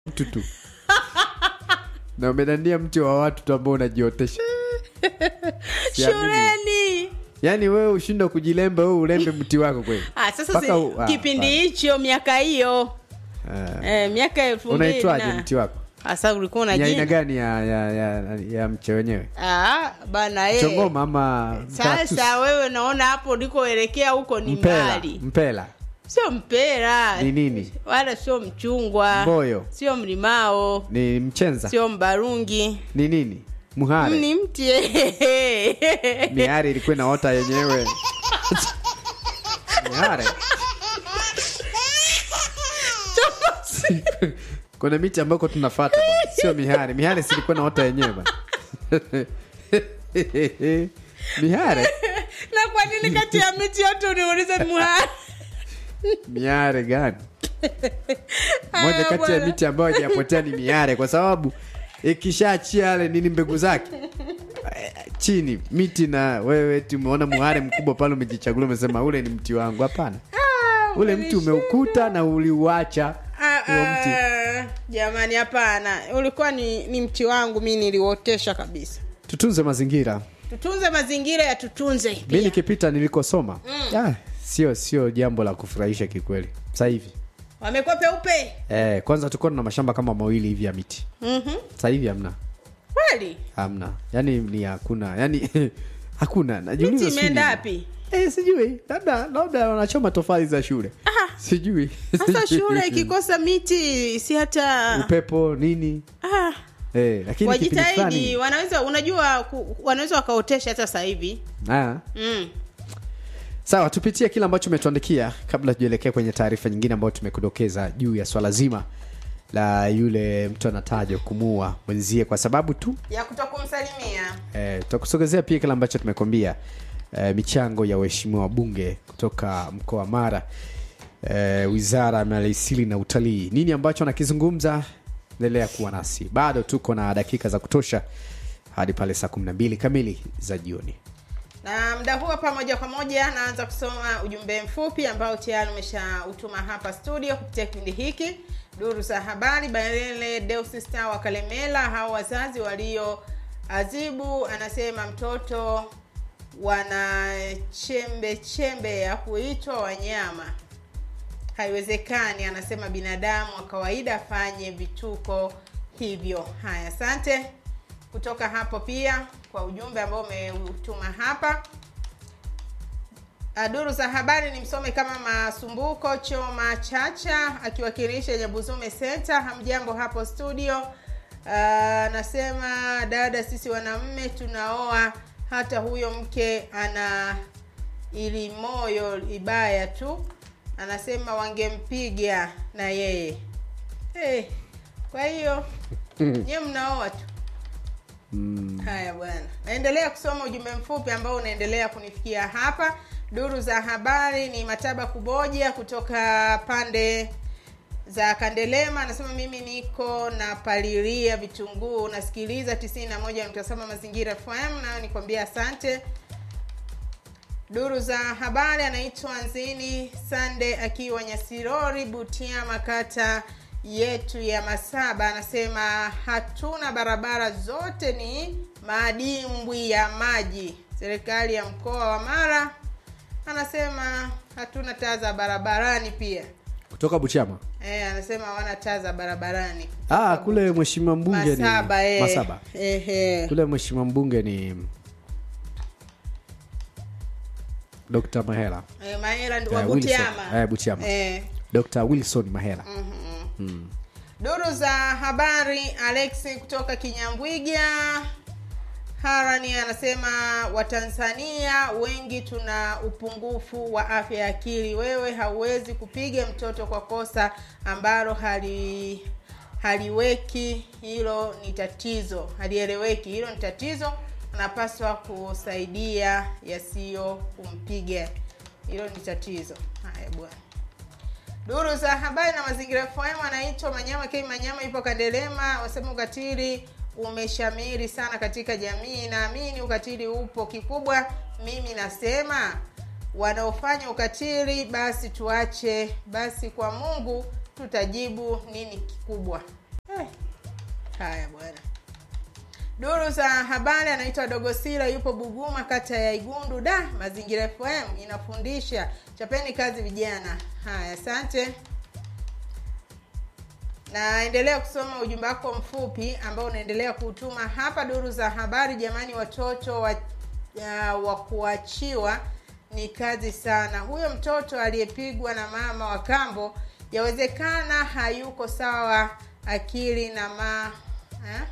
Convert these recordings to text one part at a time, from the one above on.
mtu tu na umedandia mti wa watu tu ambao unajiotesha Siamini. shuleni yaani wewe ushindwa kujilemba wewe ulembe mti wako kweli ah, sasa Mpaka si, u- ah, kipindi ah. hicho miaka hiyo Ah. eh, miaka elfu mbili unaitwaje na- mti wako Sasa ulikuwa ni una aina jina gani ya, ya, ya, ya mche wenyewe ah, bana ye. chongoma ama cactus? Sasa wewe naona hapo ulikoelekea huko ni mpela mbali, mpela sio mpera ni nini wala sio mchungwa, mboyo sio mlimao, ni mchenza sio mbarungi, ni nini muhare ni mti mihari ilikuwa inaota yenyewe mihare kuna miti ambako tunafata bwana, sio mihari mihari silikuwa naota yenyewe bwana mihare na kwa nini kati ya miti yote uniulize muhari? miare gani moja Haya, kati ya bwana. miti ambayo haijapotea ni miare kwa sababu ikishaachia yale nini mbegu zake eh, chini miti na wewe ti umeona muhare mkubwa pale umejichagulia umesema ule ni mti wangu hapana Ah, ule mti umeukuta na uliuacha Ah, huo mti ah, jamani hapana ulikuwa ni, ni mti wangu mi niliuotesha kabisa tutunze mazingira tutunze mazingira ya tutunze mi pia. nikipita nilikosoma ah, sio sio jambo la kufurahisha kikweli sasa hivi wamekuwa peupe eh, kwanza tulikuwa na mashamba kama mawili hivi ya miti Mhm. sasa hivi hamna kweli hamna yani ni hakuna yani hakuna najiuliza miti sijui imeenda nini. wapi eh, sijui labda labda wanachoma tofali za shule sijui sasa shule ikikosa miti si hata upepo nini ah, eh, lakini kipindi wajitahidi fulani wanaweza unajua ku, wanaweza wakaotesha hata sasa hivi ah, mm. sawa tupitie kile ambacho umetuandikia kabla tujaelekea kwenye taarifa nyingine ambayo tumekudokeza juu ya swala zima la yule mtu anatajwa kumuua mwenzie kwa sababu tu ya kutokumsalimia Eh, tutakusogezea pia kile ambacho tumekwambia eh, michango ya waheshimiwa wabunge kutoka mkoa wa Mara eh, wizara ya maliasili na utalii. Nini ambacho anakizungumza? Endelea kuwa nasi, bado tuko na dakika za kutosha hadi pale saa 12 kamili za jioni. na mda huo hapa moja kwa moja naanza kusoma ujumbe mfupi ambao tayari umeshautuma hapa studio kupitia kipindi hiki duru za habari balele deusista wa kalemela hao wazazi walio azibu anasema mtoto wana chembe chembe ya kuitwa wanyama haiwezekani anasema binadamu wa kawaida afanye vituko hivyo haya asante kutoka hapo pia kwa ujumbe ambao umeutuma hapa Ah, duru za habari ni msome kama masumbuko choma chacha akiwakilisha nyabuzume senta hamjambo hapo studio Ah, anasema dada sisi wanaume tunaoa hata huyo mke ana ili moyo ibaya tu anasema wangempiga na yeye hey, kwa hiyo nyewe mnaoa tu haya bwana naendelea kusoma ujumbe mfupi ambao unaendelea kunifikia hapa duru za habari ni mataba kuboja kutoka pande za kandelema anasema mimi niko na palilia vitunguu nasikiliza 91 mazingira fm nayo nikwambia asante duru za habari anaitwa nzini sande akiwa nyasirori butiama kata yetu ya masaba anasema hatuna barabara zote ni madimbwi ya maji serikali ya mkoa wa mara anasema hatuna taa za barabarani pia Kutoka Buchama. e, anasema hawana taa za barabarani Ah, kule mheshimiwa mbunge masaba, ni eh. Masaba. Ehe. Kule mheshimiwa mbunge ni Dr. Mahela. Eh, mahera ndi- wa Eh, Wilson. butiama Eh, Butiama. Eh. Dr. Wilson Mahela. duru za habari alexi kutoka kinyambwiga harani anasema watanzania wengi tuna upungufu wa afya ya akili wewe hauwezi kupiga mtoto kwa kosa ambalo hali haliweki hilo ni tatizo halieleweki hilo ni tatizo anapaswa kusaidia yasiyo kumpiga hilo ni tatizo haya bwana duru za habari na mazingira FM anaitwa Manyama K Manyama, ipo Kandelema. Wasema ukatili umeshamiri sana katika jamii. Naamini ukatili upo kikubwa. Mimi nasema wanaofanya ukatili basi tuache, basi kwa Mungu tutajibu nini kikubwa. haya bwana duru za habari anaitwa dogosila yupo buguma kata ya igundu da mazingira fm inafundisha chapeni kazi vijana haya asante naendelea kusoma ujumbe wako mfupi ambao unaendelea kuutuma hapa duru za habari jamani watoto wa, ya, wa kuachiwa ni kazi sana huyo mtoto aliyepigwa na mama wa kambo yawezekana hayuko sawa akili na ma eh?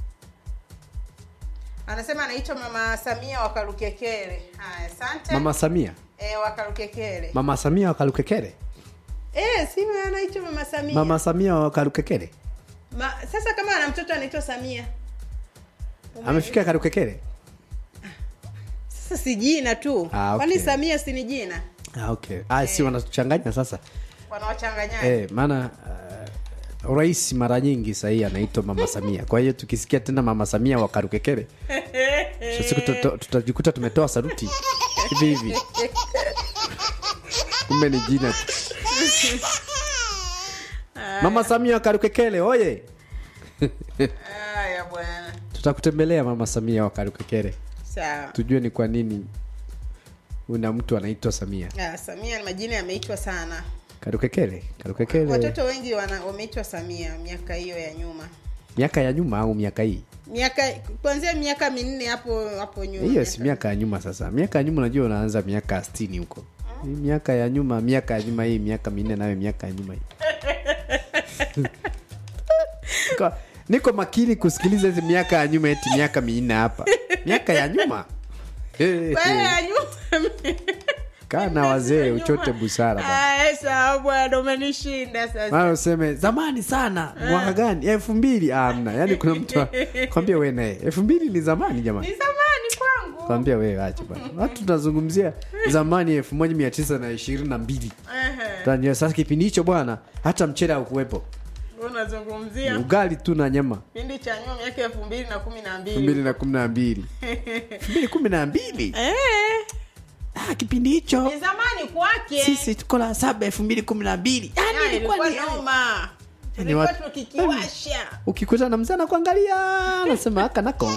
anasema anaitwa mama samia wakarukekere haya asante mama samia e, wakarukekere mama samia wakalukekere e, si anaitwa mama samia mama samia wakalukekere Ma, sasa kama ana mtoto anaitwa samia amefika karukekere sasa si jina tu Ah, okay. kwani samia si ni jina ah, okay. ah, si wanatuchanganya sasa wanawachanganyaji eh, maana uh, rais mara nyingi sahii anaitwa mama samia kwa hiyo tukisikia tena mama samia wakarukekere siku tuta- tutajikuta tumetoa saruti hivi hivi kumbe ni jina tu mama samia wakarukekele oye haya bwana tutakutembelea mama samia wakarukekere sawa tujue ni kwa nini una mtu anaitwa samia ah, samia ni majina yameitwa sana karukekele karukekele watoto wengi wana- wameitwa samia miaka hiyo ya nyuma miaka ya nyuma au miaka hii miaka kuanzia miaka minne hapo hapo nyuma hiyo si miaka ya nyuma sasa miaka ya nyuma unajua unaanza miaka stini huko Hii miaka ya nyuma miaka ya nyuma hii miaka minne nayo miaka ya nyuma hii niko, niko makini kusikiliza hizi miaka ya nyuma eti miaka minne hapa miaka ya nyuma Eh, Wewe eh. ya nyuma kaa na wazee uchote busara bwana. Ah, sawa bwana umenishinda sasa maana useme zamani sana mwaka gani elfu mbili amna yaani kuna mtu kwambia we naye elfu mbili ni zamani jamani ni zamani kwangu kwambia wewe ache bwana watu tunazungumzia zamani elfu moja mia tisa na ishirini na mbili Ehe. Tanzania. sasa kipindi hicho bwana hata mchele haukuwepo unazungumzia ugali tu na nyama kipindi cha nyuma miaka elfu mbili na kumi na elfu mbili mbili na kumi na mbili elfu mbili kumi na mbili Eh, ah, kipindi hicho ni zamani kwake sisi tuko la saba elfu mbili kumi na mbili Ya, yani ilikuwa ilikuwa ni noma Ni tulikuwa watu- tukikiwasha ukikuta na mzee anakuangalia anasema aka nako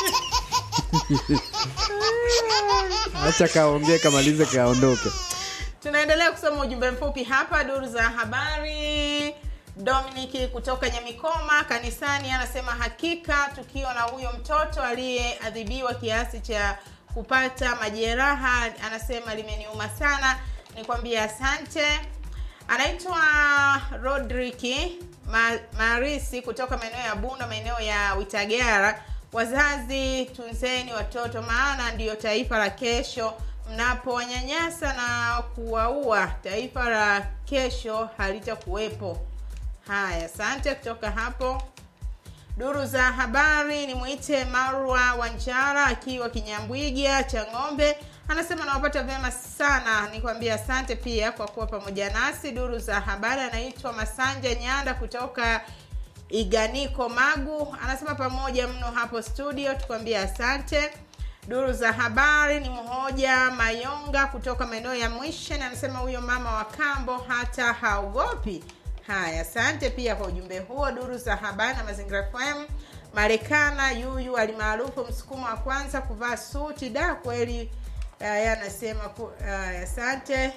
acha kaongee kamalize kaondoke tunaendelea kusoma ujumbe mfupi hapa duru za habari dominiki kutoka nyamikoma kanisani anasema hakika tukio la huyo mtoto aliyeadhibiwa kiasi cha kupata majeraha anasema limeniuma sana nikwambia asante anaitwa rodriki Ma- marisi kutoka maeneo ya bunda maeneo ya witagara wazazi tunzeni watoto maana ndiyo taifa la kesho mnapowanyanyasa na kuwaua taifa la kesho halitakuwepo haya asante kutoka hapo duru za habari ni mwite marwa wanjara akiwa kinyambwiga cha ng'ombe anasema nawapata vyema sana nikwambia asante pia kwa kuwa pamoja nasi duru za habari anaitwa masanja nyanda kutoka iganiko magu anasema pamoja mno hapo studio tukwambia asante duru za habari ni mmoja mayonga kutoka maeneo ya mwishen anasema huyo mama wa kambo hata haogopi haya asante pia kwa ujumbe huo duru za habari na mazingira fm marekana yuyu alimaarufu msukumo wa kwanza kuvaa suti da kweli haya anasema ku- haya, asante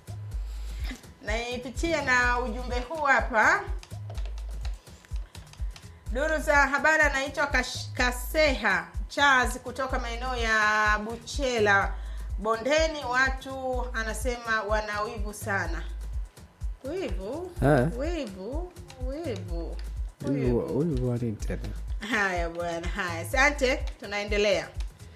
naipitia na ujumbe huu hapa duru za habari anaitwa Kash- kaseha charles kutoka maeneo ya buchela bondeni watu anasema wana wivu sana wivu Eh. wivu wivu Huyu- wivu huyu wa nini tena haya bwana haya asante tunaendelea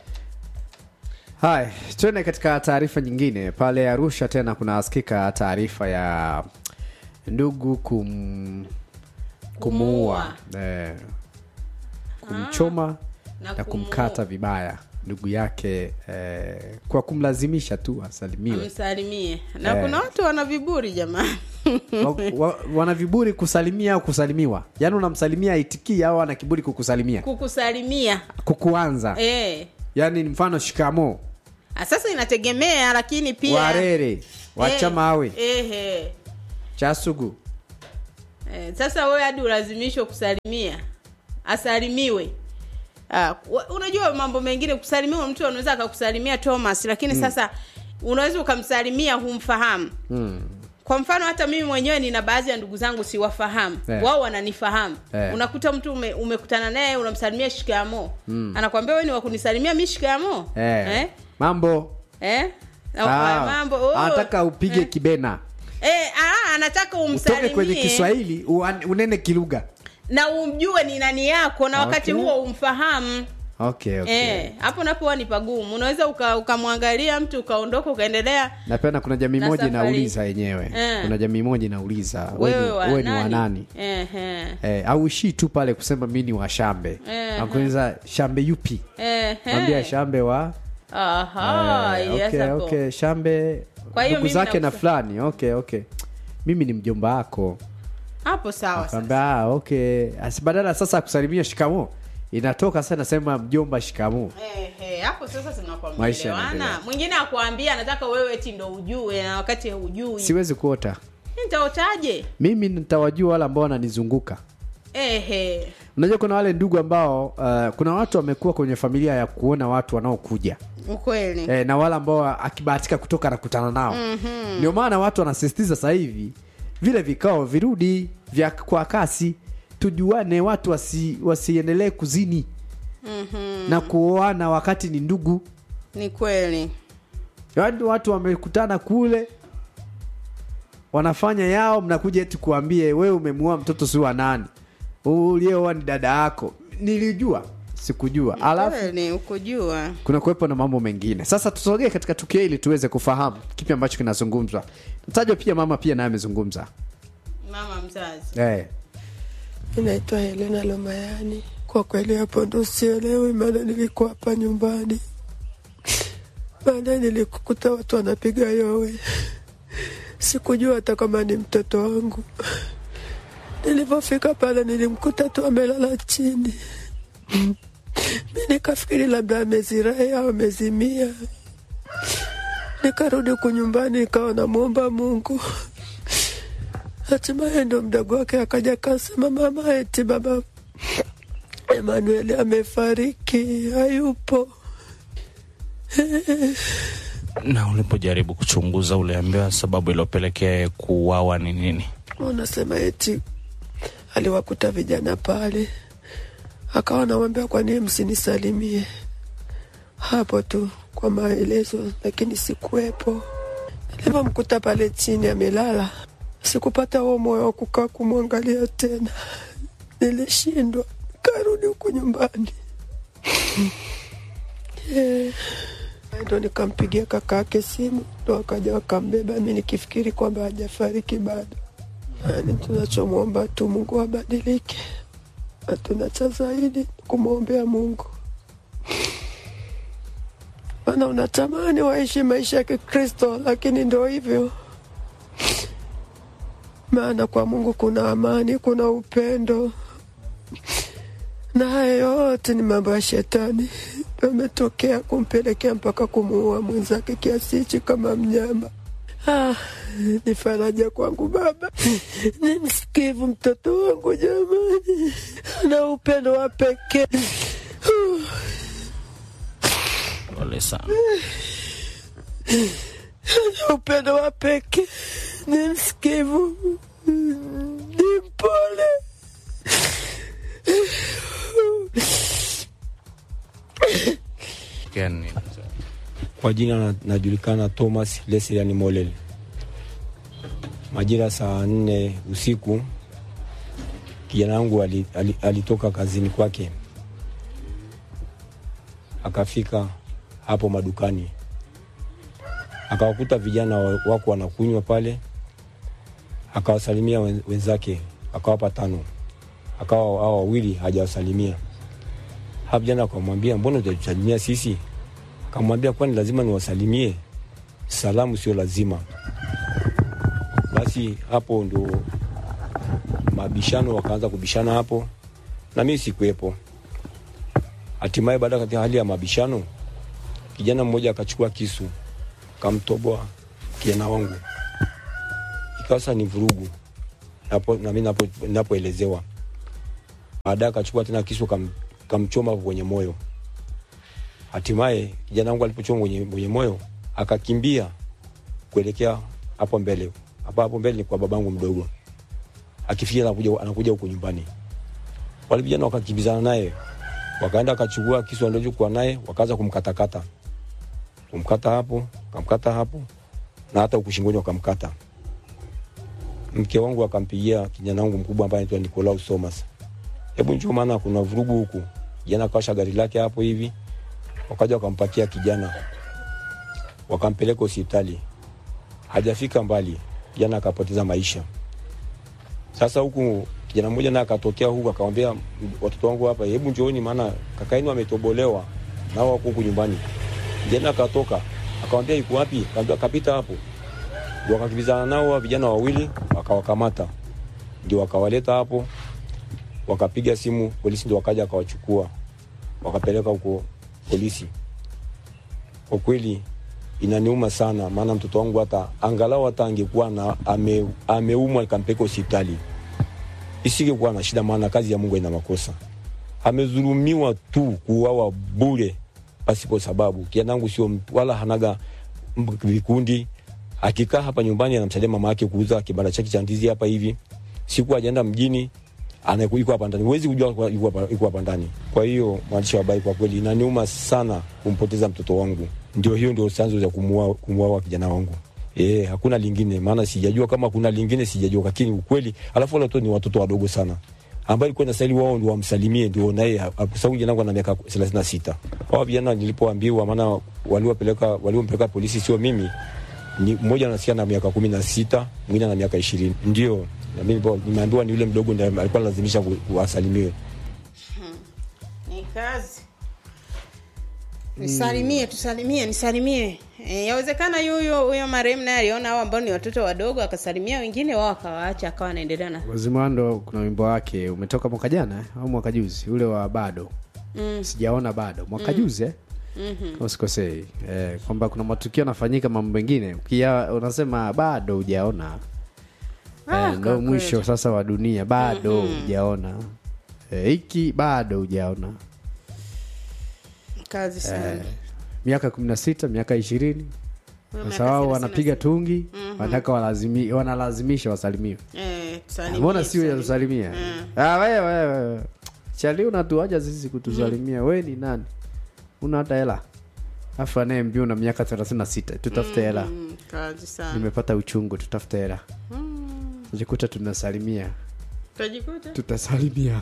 haya tuende katika taarifa nyingine pale arusha tena kunasikika taarifa ya ndugu kum kumuua eh, kumchoma Na na, kumuua. kumkata vibaya ndugu yake eh, kwa kumlazimisha tu asalimiwe msalimie na Eh. kuna watu wana viburi jamani wa, wa, wana viburi kusalimia au kusalimiwa yaani unamsalimia aitikii au ana kiburi kukusalimia kukusalimia kukuanza eh. yaani mfano shikamo Ah, sasa inategemea lakini pia warere wachamawe eh, eh, chasugu eh. sasa wewe hadi ulazimishwe kusalimia asalimiwe Ah, wa- unajua mambo mengine kusalimiwa mtu anaweza akakusalimia thomas lakini sasa unaweza ukamsalimia humfahamu mm. kwa mfano hata mimi mwenyewe nina baadhi ya ndugu zangu siwafahamu Eh. wao wananifahamu Eh. unakuta mtu ume, umekutana naye unamsalimia shikamo mm. anakwambia we ni wakunisalimia mi shikamo eh. eh? mambo Eh? Na Ah, kwa mambo oh. anataka upige eh. kibena Eh, ah, anataka utoke kwenye umsalimie kiswahili uan- unene kilugha na umjue ni nani yako na wakati Okay. huo umfahamu okay, okay. Eh, hapo napoa ni pagumu unaweza uka- ukamwangalia mtu ukaondoka ukaendelea na pia na kuna jamii Na moja safari. inauliza yenyewe Eh. kuna jamii moja inauliza we wewe ni- wa we ni wa nani? nani Ehe. eh, au ishii tu pale kusema mi ni wa shambe Eh, akuuliza shambe yupi Ehe. ambia shambe wa Aha, Eh, yes, okay, hapo. okay, shambe Kwa hiyo ndugu mimi zake na nausa- fulani okay okay mimi ni mjomba wako hapo sawa sasa. Akaambia, ah, okay Asi badala sasa ya kusalimia shikamo inatoka sasa nasema mjomba shikamo Ehe, hapo sasa tunakuwa Maisha mmeelewana. yanaendelea. mwingine akwambia anataka wewe eti ndo ujue na wakati hujui siwezi kuota nitaotaje mimi nitawajua wale ambao wananizunguka ehe unajua kuna wale ndugu ambao uh, kuna watu wamekuwa kwenye familia ya kuona watu wanaokuja ukweli e, na wale ambao akibahatika kutoka anakutana nao mm-hmm. ndio maana watu wanasisitiza sasa hivi vile vikao virudi vya kwa kasi tujuane watu wasi, wasiendelee kuzini Mhm. na kuoana wakati ni ndugu ni kweli yaani watu wamekutana kule wanafanya yao mnakuja eti kuambie wewe umemuoa mtoto si wa nani ulieoa ni dada yako nilijua sikujua alafu kweli ukujua kuna kuwepo na mambo mengine sasa tusogee katika tukio hili tuweze kufahamu kipi ambacho kinazungumzwa mtajwa pia mama pia naye amezungumza mama mzazi eh. Naitwa Helena Lomayani. Kwa kweli hapo ndo sielewi, maana nilikuwa hapa nyumbani, baadaye nilikukuta watu wanapiga yowe, sikujua hata kama ni mtoto wangu. Nilivyofika pale nilimkuta tu amelala chini, mi nikafikiri labda amezirai au amezimia. Nikarudi huku nyumbani nikawa namwomba Mungu hatimaye ndo mdogo wake akaja kasema, mama, eti baba Emanueli amefariki, hayupo. na ulipojaribu kuchunguza uliambiwa sababu iliyopelekea yeye kuuawa ni nini Unasema eti aliwakuta vijana pale, akawa nawambia kwa nini msinisalimie hapo tu kwa maelezo, lakini sikuwepo. Nilivyomkuta pale chini amelala, sikupata huo moyo wa kukaa kumwangalia tena, nilishindwa, karudi huku nyumbani Eh, ndo nikampigia kaka yake simu, ndo akaja wakambeba, mi nikifikiri kwamba hajafariki bado. Yani tunachomwomba tu Mungu abadilike, hatuna cha zaidi kumwombea Mungu, maana unatamani waishi maisha ya Kikristo, lakini ndo hivyo. Maana kwa Mungu kuna amani, kuna upendo, na haya yote ni mambo ya shetani ametokea kumpelekea mpaka kumuua mwenzake kiasi hichi kama mnyama. Ah, ni faraja kwangu baba, ni msikivu mtoto wangu jamani, ana upendo wa pekee. pole sana Ana upendo wa pekee, ni msikivu, ni mpole. Gani? Kwa jina na- najulikana Thomas Leslian Molel. Majira saa nne usiku kijana wangu ali- ali- alitoka kazini kwake akafika hapo madukani akawakuta vijana wa- wako wanakunywa pale, akawasalimia wen- wenzake, akawapa tano, akawa hao wawili hajawasalimia. Hapo vijana akamwambia, mbona hujatusalimia sisi? Akamwambia, kwani lazima niwasalimie? Salamu sio lazima. Basi hapo ndo mabishano wakaanza kubishana hapo, na mimi sikuwepo. Hatimaye baada katika hali ya mabishano, kijana mmoja akachukua kisu akamtoboa kijana wangu, ikawa sasa ni vurugu napo, na mimi napo- napoelezewa baadaye akachukua tena kisu kam, kamchoma kwenye moyo. Hatimaye kijana wangu alipochoma kwenye, kwenye moyo akakimbia kuelekea hapo mbele. Hapo hapo mbele ni kwa babangu mdogo, akifikia anakuja anakuja huko nyumbani. Wale vijana wakakimbizana naye, wakaenda wakachukua kisu alichokuwa naye, wakaanza kumkatakata, kumkata hapo, kamkata hapo na hata huku shingoni wakamkata. Mke wangu akampigia kijana wangu mkubwa ambaye anaitwa Nicolaus Thomas, hebu njoo, maana kuna vurugu huku. Kijana akawasha gari lake hapo hivi, wakaja wakampakia kijana, wakampeleka hospitali. Hajafika mbali, kijana akapoteza maisha. Sasa huku kijana mmoja naye akatokea huku akamwambia watoto wangu hapa, hebu njooni, maana kaka yenu ametobolewa nao wako huku nyumbani. Kijana akatoka akamwambia yuko wapi? Akamwambia kapita hapo. Ndio wakakimbizana nao wa vijana wawili wakawakamata, ndio wakawaleta hapo, wakapiga simu polisi, ndio wakaja wakawachukua wakapeleka huko polisi. Kwa kweli inaniuma sana, maana mtoto wangu hata angalau hata angekuwa na ame, ameumwa ikampeka hospitali isingekuwa na shida, maana kazi ya Mungu ina makosa. Amezulumiwa tu kuuawa bure pasipo sababu. Kianangu sio mtu wala hanaga m- vikundi. Akikaa hapa nyumbani anamsaidia mama yake kuuza kibanda chake cha ndizi hapa hivi, siku ajaenda mjini anaku- yuko hapa ndani, huwezi kujua kwa- yuko hapa- yuko hapa ndani. Kwa hiyo mwandishi wa habari, kwa kweli inaniuma sana kumpoteza mtoto wangu. Ndio hiyo ndio chanzo cha kumuua kumuua kijana wangu. Eh, hakuna lingine, maana sijajua kama kuna lingine, sijajua, lakini ukweli. Alafu wale watoto ni watoto wadogo sana ambayo ilikuwa inastahili wao ndio wamsalimie, ndio naye kwa sababu kijana wangu ana miaka 36. Hao vijana nilipoambiwa, maana waliopeleka waliompeleka polisi sio mimi, ni mmoja anasikia na miaka 16, mwingine ana miaka 20. Ndio na mimi nilipo- nimeambiwa ni yule mdogo ndiye alikuwa lazimisha kuwasalimiwe. ni kazi nisalimie tusalimie nisalimie e, yawezekana yuyo huyo marehemu naye aliona hao ambao ni watoto wadogo akasalimia wengine wao akawaacha akawa anaendelea na wazimando kuna wimbo wake umetoka mwaka jana eh, au mwaka juzi ule wa bado mm. sijaona bado mwaka juzi eh? mm-hmm. kama sikosei eh, kwamba kuna matukio yanafanyika mambo mengine ukia unasema bado hujaona Ah, eh, ndo kwa mwisho kweli. sasa wa dunia bado hujaona eh, hiki bado hujaona kazi sana eh, miaka kumi na sita miaka ishirini Huyo sasa miaka wao thelathini na wanapiga sita. tungi wanataka walazimi, wanalazimisha wasalimiwe Eh, tusalimie, mbona sio ya tusalimie. kusalimia Mm. ah, wewe wewe chali unatuaja sisi kutusalimia we ni nani una hata hela afu anayeambia una miaka 36 tutafute hela Mm, kazi sana nimepata uchungu tutafute hela jikuta tunasalimia utajikuta tutasalimia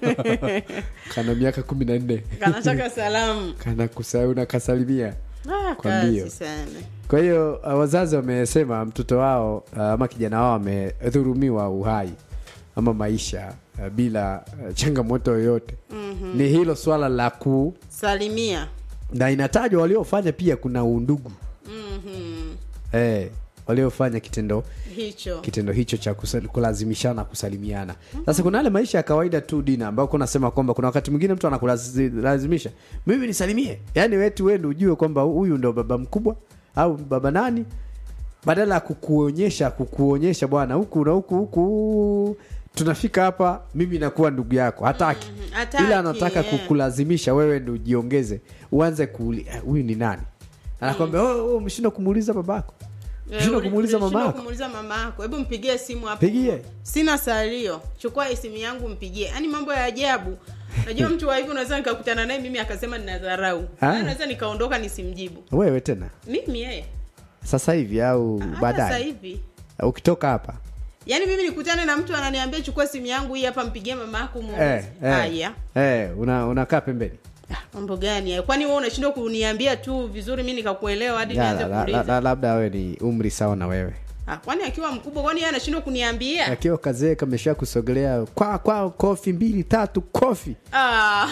kana miaka kumi na nne kanataka salamu kana kusa unakasalimia ah, Kwa mbio. kazi sana kwa hiyo uh, wazazi wamesema mtoto wao uh, ama kijana wao amedhurumiwa uhai ama maisha uh, bila uh, changamoto yoyote mm-hmm. ni hilo swala la ku salimia na inatajwa waliofanya pia kuna undugu mm-hmm. eh, waliofanya kitendo hicho kitendo hicho cha kusa- kulazimishana kusalimiana sasa kuna yale maisha ya kawaida tu dina ambao kunasema kwamba kuna wakati mwingine mtu anakulazimisha mimi nisalimie yaani wetu wende ujue kwamba huyu ndo baba mkubwa au baba nani badala ya kukuonyesha kukuonyesha bwana huku na huku huku tunafika hapa mimi nakuwa ndugu yako hataki hataki, ila anataka yeah. kukulazimisha wewe ndo ujiongeze uanze kuuli "Ah, huyu ni nani anakwambia oh, oh, umeshindwa kumuuliza babako umeshindwa Eh, kumuuliza ulishindwa mama yako kumuuliza mama yako hebu mpigie simu hapo Pigie. sina salio chukua hii simu yangu mpigie yaani mambo ya ajabu najua mtu wa hivi unaweza nikakutana naye mimi akasema nina dharau Ah. Yaani naweza nikaondoka nisimjibu wewe tena mimi yeye sasa hivi au hata sasa baadaye hivi ukitoka hapa yaani mimi nikutane na mtu ananiambia chukua simu yangu hii hapa mpigie mama yako eh, muulize eh, haya eh, una unakaa pembeni Ah, mambo gani hayo kwani wewe unashindwa kuniambia tu vizuri mi nikakuelewa hadi Ya, nianze la- la- la- kuuliza la- labda wewe ni umri sawa na wewe ah, kwani akiwa mkubwa kwani yeye anashindwa kuniambia akiwa kazee kamesha kusogelea kwa kwa kofi mbili tatu kofi Ah.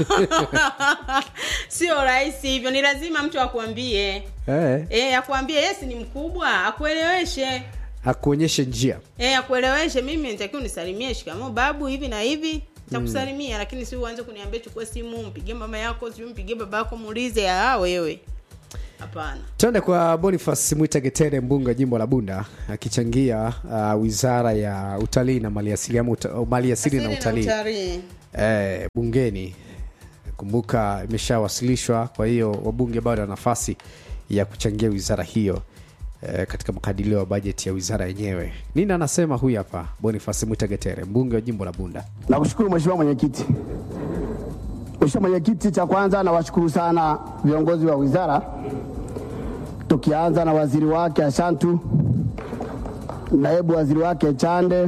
sio rahisi hivyo ni lazima mtu akuambie eh, e, akuambie yes ni mkubwa akueleweshe akuonyeshe njia e, akueleweshe mimi nitakiwa unisalimie shikamo babu hivi na hivi nitakusalimia lakini si uanze kuniambia chukua simu mpigie mama yako siu mpigie baba yako muulize ah wewe hapana twende kwa bonifas mwitagetere mbunge jimbo la bunda akichangia uh, wizara ya utalii na maliasili ama uta, maliasili na Asili utalii utalii. eh, bungeni kumbuka imeshawasilishwa kwa hiyo wabunge bado wana nafasi ya kuchangia wizara hiyo eh, katika makadirio ya bajeti ya wizara yenyewe nini anasema huyu hapa bonifasi mwitagetere mbunge wa jimbo la bunda Nakushukuru Mheshimiwa Mwenyekiti. Mheshimiwa Mwenyekiti, cha kwanza nawashukuru sana viongozi wa wizara, tukianza na waziri wake Ashantu, naibu waziri wake Chande,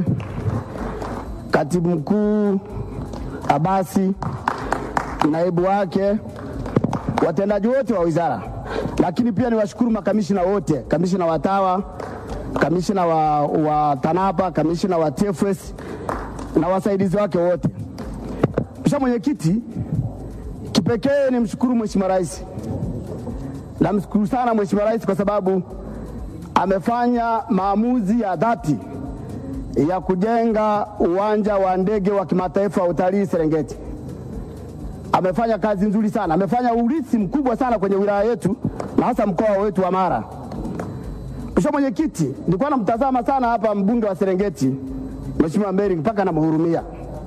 katibu mkuu Abasi, naibu wake, watendaji wote wa wizara, lakini pia niwashukuru makamishina wote, kamishina wa TAWA, kamishina wa, wa TANAPA, kamishina wa TFS na wasaidizi wake wote. Mheshimiwa Mwenyekiti, kipekee ni mshukuru Mheshimiwa Rais, namshukuru sana Mheshimiwa Rais kwa sababu amefanya maamuzi ya dhati ya kujenga uwanja wa ndege wa kimataifa wa utalii Serengeti. Amefanya kazi nzuri sana, amefanya urithi mkubwa sana kwenye wilaya yetu na hasa mkoa wetu wa Mara. Mheshimiwa Mwenyekiti, nilikuwa namtazama sana hapa mbunge wa Serengeti Mheshimiwa Meri mpaka namhurumia.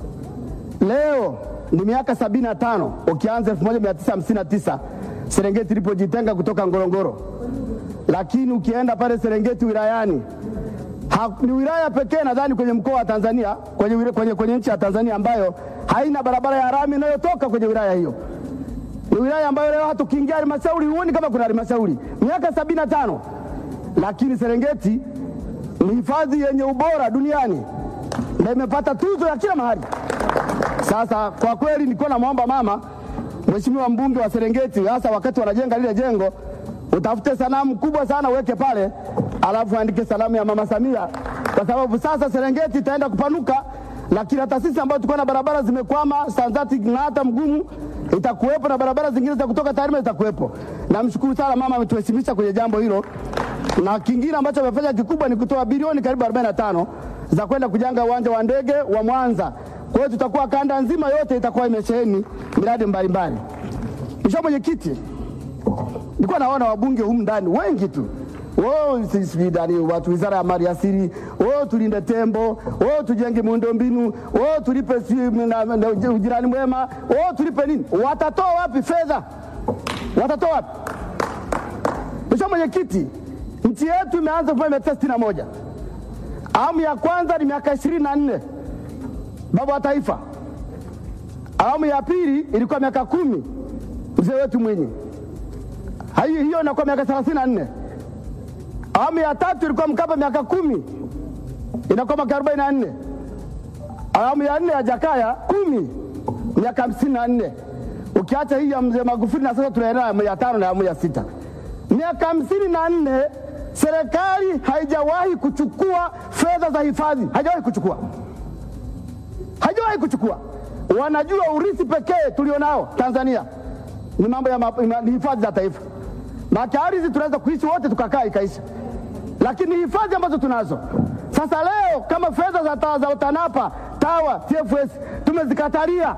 Leo ni miaka sabini na tano ukianza 1959 Serengeti ilipojitenga kutoka Ngorongoro, lakini ukienda pale Serengeti wilayani ha, ni wilaya pekee nadhani kwenye mkoa wa Tanzania kwenye, wila- kwenye, kwenye nchi ya Tanzania ambayo haina barabara ya rami inayotoka kwenye wilaya hiyo. Ni wilaya ambayo leo hata ukiingia halmashauri huoni kama kuna halmashauri, miaka sabini na tano lakini Serengeti ni hifadhi yenye ubora duniani na imepata tuzo ya kila mahali. Sasa kwa kweli nilikuwa namwomba mama, mheshimiwa mbunge wa Serengeti, hasa wakati wanajenga lile jengo, utafute sanamu kubwa sana uweke pale, alafu andike salamu ya mama Samia, kwa sababu sasa Serengeti itaenda kupanuka, lakini hata sisi ambao tulikuwa na barabara zimekwama, Sanzati na hata mgumu itakuwepo na barabara zingine za kutoka Tarime zitakuwepo. Namshukuru sana mama, ametuheshimisha kwenye jambo hilo, na kingine ambacho amefanya kikubwa ni kutoa bilioni karibu 45 za kwenda kujenga uwanja wa ndege wa Mwanza. Kwa hiyo tutakuwa kanda nzima yote itakuwa imesheheni miradi mbalimbali. Mheshimiwa Mwenyekiti, nilikuwa naona wabunge humu ndani wengi tu Oh, si- sijui ndani watu wizara ya mali asili, oh, tulinde tembo, oh, tujenge miundombinu, oh, tulipe si, na, na, ujirani mwema, oh, tulipe nini? Watatoa wapi fedha? Watatoa wapi? Mheshimiwa Mwenyekiti, nchi yetu imeanza kuwa mia tisa sitini na moja. Awamu ya kwanza ni miaka ishirini na nne baba wa taifa. Awamu ya pili ilikuwa miaka kumi mzee wetu Mwinyi, hiyo hiyo inakuwa miaka thelathini na nne. Awamu ya tatu ilikuwa Mkapa miaka kumi inakuwa miaka arobaini na nne. Awamu ya nne ya Jakaya kumi miaka hamsini na nne ukiacha hii ya mzee Magufuli, na sasa tunaendelea awamu ya tano na awamu ya sita, miaka hamsini na nne. Serikali haijawahi kuchukua fedha za hifadhi, haijawahi kuchukua, haijawahi kuchukua. Wanajua urithi pekee tulionao Tanzania ni mambo ya ma- ma- ni hifadhi za taifa. Maana ardhi tunaweza kuishi wote tukakaa ikaisha, lakini hifadhi ambazo tunazo sasa leo kama fedha za, ta- za TANAPA, TAWA, TFS tumezikatalia,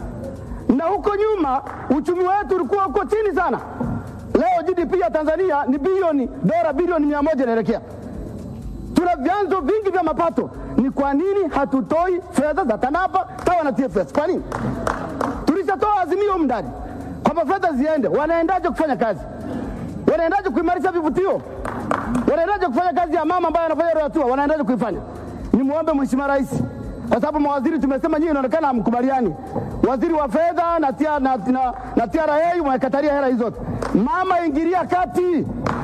na huko nyuma uchumi wetu ulikuwa uko chini sana. Leo GDP ya Tanzania ni bilioni dola bilioni mia moja inaelekea. Tuna vyanzo vingi vya mapato. Ni kwa nini hatutoi fedha za TANAPA, TAWA na TFS? Kwa nini? Tulishatoa azimio humu ndani kwamba fedha ziende. Wanaendaje kufanya kazi? Wanaendaje kuimarisha vivutio? Wanaendaje kufanya kazi ya mama ambaye anafanya ile hatua? Wanaendaje kuifanya? Nimwombe Mheshimiwa Rais, kwa sababu mawaziri tumesema nyinyi inaonekana hamkubaliani. Waziri wa fedha na, tia, na, na, na TRA wamekatalia hela hizo zote. Mama, ingilia kati,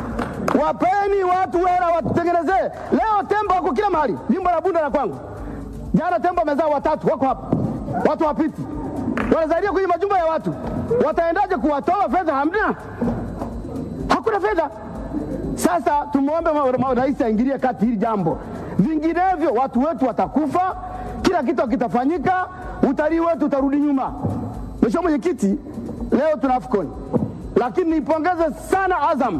wapeni watu hela, watutengenezee. Leo tembo wako kila mahali, jimbo la Bunda la kwangu. Jana tembo wamezaa watatu, wako hapa, watu wapiti, wanazalia kwenye majumba ya watu. Wataendaje kuwatoa fedha? Hamna, hakuna fedha. Sasa tumwombe ma- ma- rais aingilie kati hili jambo, vinginevyo watu wetu watakufa, kila kitu kitafanyika, utalii wetu utarudi nyuma. Mheshimiwa Mwenyekiti, leo tuna AFCON, lakini nipongeze sana Azam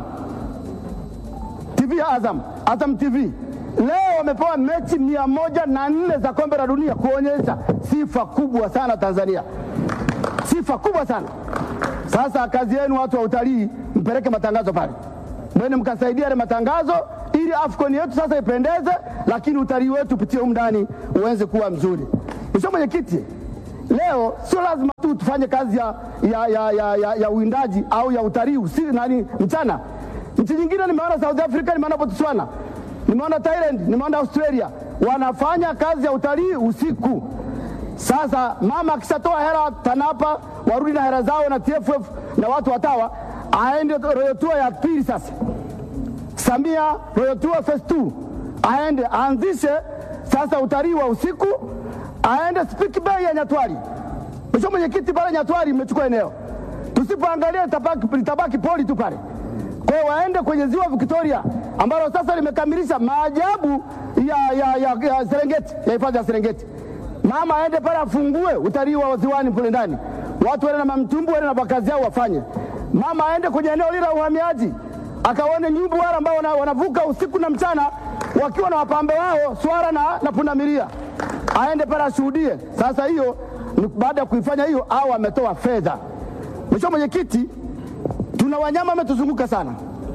TV ya Azam, Azam TV leo wamepewa mechi mia moja na nne za kombe la dunia kuonyesha sifa kubwa sana Tanzania, sifa kubwa sana. Sasa kazi yenu watu wa utalii, mpeleke matangazo pale, mwene mkasaidia yale matangazo ili AFCON yetu sasa ipendeze, lakini utalii wetu upitie humu ndani uweze kuwa mzuri. Mheshimiwa Mwenyekiti, Leo sio lazima tu tufanye kazi ya, ya, ya, ya, ya, ya uwindaji au ya utalii usi nani mchana. Nchi nyingine nimeona South Africa, nimeona Botswana, nimeona Thailand, nimeona Australia wanafanya kazi ya utalii usiku. Sasa mama akishatoa hela TANAPA warudi na hela zao na TFF na watu watawa, aende Royal Tour ya pili sasa. Samia Royal Tour Phase 2 aende aanzishe sasa utalii wa usiku, aende Spiki Bay ya Nyatwali. Mheshimiwa Mwenyekiti, pale Nyatwali imechukua eneo, tusipoangalia litabaki, litabaki poli tu pale. Kwa hiyo waende kwenye ziwa Victoria ambalo sasa limekamilisha maajabu ya, ya, ya, ya Serengeti ya hifadhi ya Serengeti. Mama aende pale afungue utalii wa ziwani kule ndani, watu waende na mamtumbu, waende na makazi yao wafanye. Mama aende kwenye eneo lile la uhamiaji akaone nyumbu wale ambao wana- wanavuka usiku na mchana wakiwa na wapambe wao swara na, na pundamilia, aende pale ashuhudie. Sasa hiyo ni baada ya kuifanya hiyo, au ametoa fedha. Mheshimiwa Mwenyekiti, tuna wanyama wametuzunguka sana.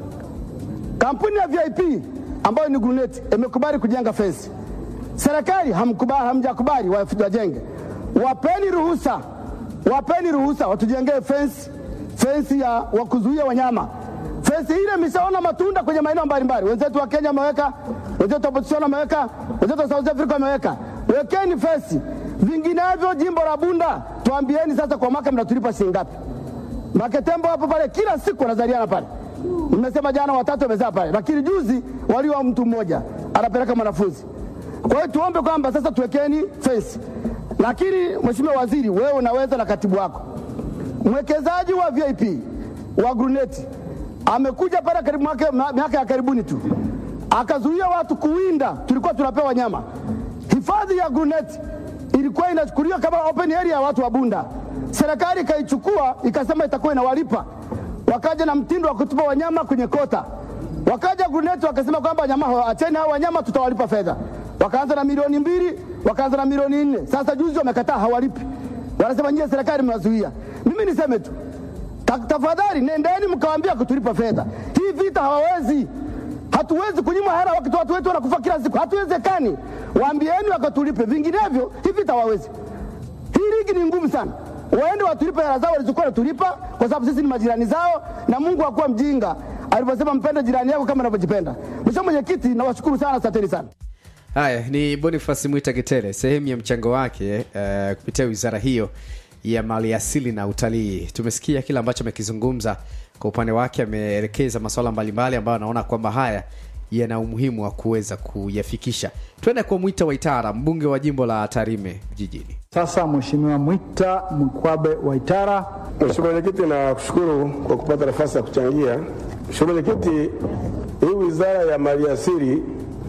Kampuni ya VIP ambayo ni Grunet imekubali kujenga fensi, serikali hamkubali, hamjakubali wa- wajenge. Wapeni ruhusa, wapeni ruhusa watujengee fensi, fensi ya wa kuzuia wanyama. Fensi ile imeshaona matunda kwenye maeneo mbalimbali. Wenzetu wa Kenya wameweka, wenzetu wa Botswana wameweka, wenzetu wa South Africa wameweka. Wekeni fensi, vinginevyo jimbo la Bunda tuambieni sasa, kwa mwaka mnatulipa shilingi ngapi? Maketembo hapo pale kila siku wanazaliana pale. Nimesema jana watatu wamezaa pale, lakini juzi walio mtu mmoja anapeleka mwanafunzi. Kwa hiyo tuombe kwamba sasa tuwekeni fence. Lakini Mheshimiwa Waziri, wewe unaweza na katibu wako, mwekezaji wa VIP wa Gruneti amekuja pale karibu mwaka- ma- miaka ya karibuni tu akazuia watu kuwinda, tulikuwa tunapewa nyama. Hifadhi ya Gruneti ilikuwa inachukuliwa kama open area ya watu wa Bunda. Serikali ikaichukua ikasema itakuwa inawalipa, wakaja na mtindo wa kutupa wanyama kwenye kota. Wakaja Gruneti wakasema kwamba wanyama hao, acheni hao wanyama, tutawalipa fedha. Wakaanza na milioni mbili, wakaanza na milioni nne. Sasa juzi wamekataa, hawalipi, wanasema nyie serikali mnazuia. Mimi niseme tu Ta- tafadhali nendeni mkawaambia kutulipa fedha. Hii vita hawawezi, hatuwezi kunyima hela wakati watu wetu wanakufa kila siku, hatuwezekani. Waambieni wakatulipe, vinginevyo hii vita hawawezi. Hii ligi ni ngumu sana, waende watulipe hela zao walizokuwa wanatulipa, kwa sababu sisi ni majirani zao, na Mungu hakuwa mjinga aliposema mpende jirani yako kama unavyojipenda. Mheshimiwa Mwenyekiti, nawashukuru sana, asanteni sana. Haya ni Boniface Mwita Kitere, sehemu ya mchango wake uh, kupitia wizara hiyo ya maliasili na utalii. Tumesikia kile ambacho amekizungumza kwa upande wake, ameelekeza masuala mbalimbali ambayo anaona kwamba haya yana umuhimu wa kuweza kuyafikisha. Twende kwa Mwita Waitara, mbunge wa jimbo la Tarime jijini. Sasa Mheshimiwa Mwita Mkwabe Waitara. Mheshimiwa Mwenyekiti, na kushukuru kwa kupata nafasi ya kuchangia. Mheshimiwa Mwenyekiti, hii wizara ya maliasili